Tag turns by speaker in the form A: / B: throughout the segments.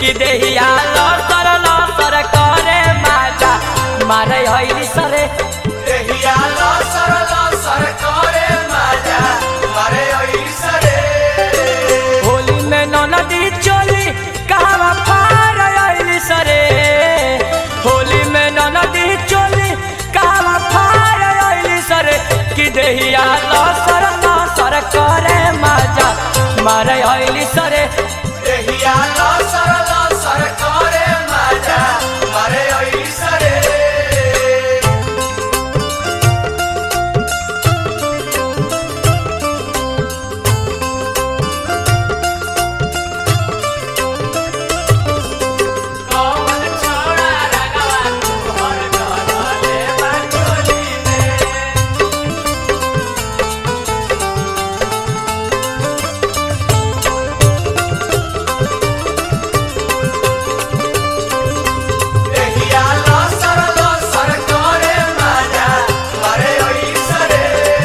A: कि देहिया लसर लसर करे माजा मारे हईली सरे
B: देहिया लसर लसर करे माजा मारे ऐसरे
A: होली में ननदी चोली कहवा पार आइली सरे होली में ननदी चोली कहवा पार आइली सरे कि देहिया लसर लसर करे माजा मारे आइली सरे
B: देहिया लसर लसर करे माजा मारे ऐसरे कौन छोड़ा रगवा तोहर गले बाटोली में देहिया लसर लसर करे माजा मारे ऐसरे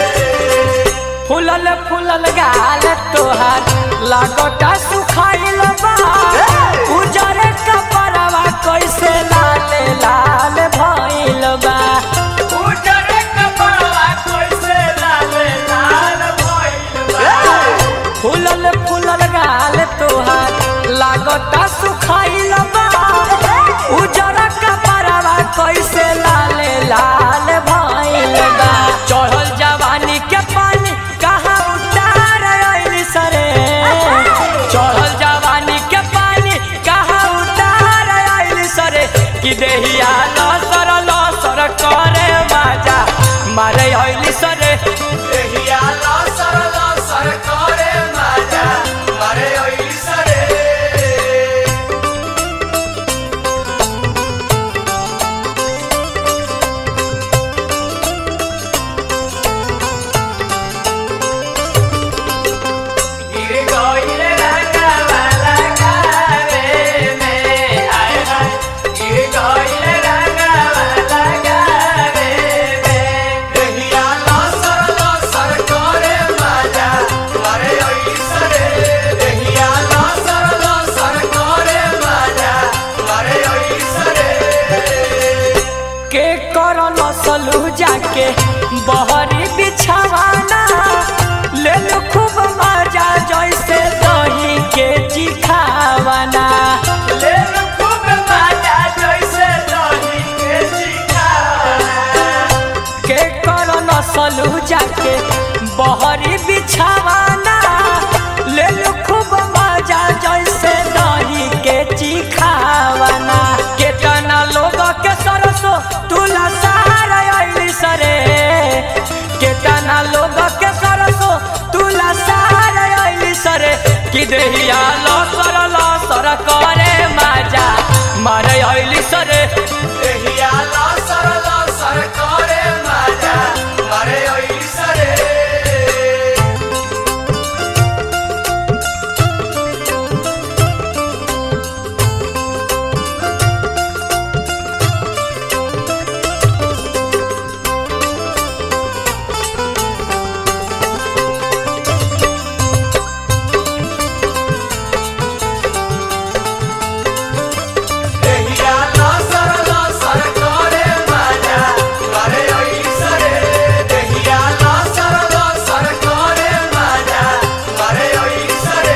A: फुलल फुलल गाल तोहार लागोटा सुखाइल बा उजरे कपड़वा कैसे लाल लाल भइल बा
B: उजरे कपड़वा कैसे लाल लाल भइल बा
A: फुलल फुलल गाल तोहार लागोटा सुखाइल बा उजरा कपड़वा कैसे लाल लाल भइल बा चढ़ल जवानी के पानी कहाँ उतार आइल सरे चढ़ल जवानी के पानी कहाँ उतार आइल सरे कि देहिया लसर लसर करे माजा मारे आइल सरे
B: देहिया लसर लसर करे माजा मारे ऐसरे गिर गइल रंगवा लगावे में आय हाय गिर गइल रंगवा लगावे में देहिया लसर लसर करे माजा मारे ऐसरे देहिया लसर लसर करे माजा मारे ऐसरे
A: के कर नसलू जाके बहरी बिछावाना ले लो खूब मजा जैसे दही के चिखावाना
B: ले लो खूब माजा जैसे दही के चिखाना
A: के कर नसलू जाके बहरी बिछावाना ले लो खूब मजा जैसे दही के चिखावाना केतना लोग के सरसो तुला सार आइली सरे केतना लोग के सरसो तुला सार आइली सरे कि देहिया लसर लसर करे माजा मारे आइली सरे
B: देहिया लसर लसर करे माजा मारे ऐसरे देहिया लसर लसर करे माजा मारे ऐसरे देहिया लसर लसर करे माजा मारे ऐसरे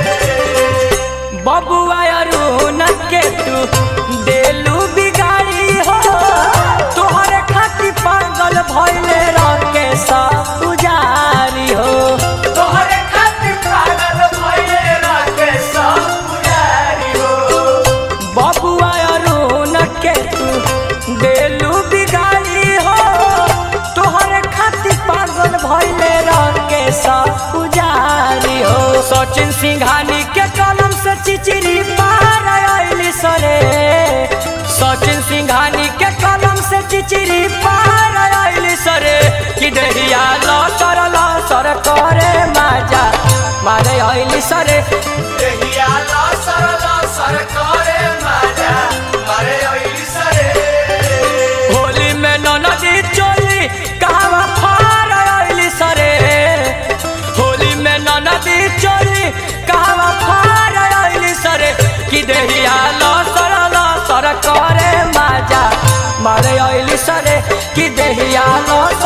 A: बबुआ अरुण के तू देलू बिगाड़ी हो तोहरे खातिर पागल भइले रके सब पुजारी हो
B: तोहरे खातिर पागल भइले राके सब पुजारी हो
A: बबुआ अरुण के तू देलू बिगाड़ी हो तोहरे खातिर पागल भइले रके सब पुजारी हो सचिन सिंघानी के कलम से चिचिरी पार आइली सरे सचिन सिंघानी के कलम से चिचिरी पार आइली सरे कि देहिया लसर लसर करे माजा मारे आइली सरे
B: देहिया लसर लसर करे माजा मारे ऐसरे
A: होली में ननदी चोली कहवा फार आइली सरे होली में ननदी चोली कहवा फार आइली सरे कि देहिया लसर लसर करे माजा मारे अइली सरे कि देहिया लसर